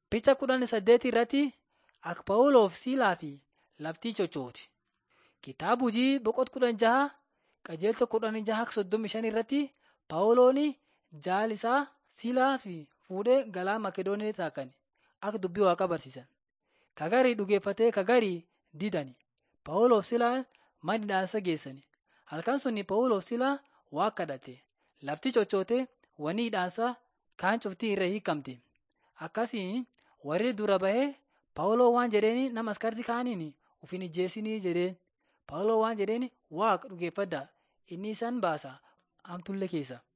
Picha kudhan saddeet irratti akka Phaawulof Siilaa fi laftii cochooti. Kitaaba hojii boqot kudhan jaha qajeelcha kudhan jaha soddomii shan irratti Phaawuloon jaal isaa Siilaa fi fuudhee galaa Makedooniyaa taakan akka dubbii Waaqaa barsiisan. Kagarii dhugeeffatee kagarii didani. Phaawulof Siilaan mana hidhaansa geessani. Halkan suni Phaawulof Siilaa Waaqa kadhate. Lafti cochootee wanni hidhaansaa kaan cuftii irra hiikamte. Akkasiin warri dura bahee Phaawuloo waan jedheeni nama askartii kaaniin uf hin ijjeesinii jedheen. Phaawuloo waan jedheeni Waaqa dhugeeffadhaa inni isan baasa hamtuullee keessa.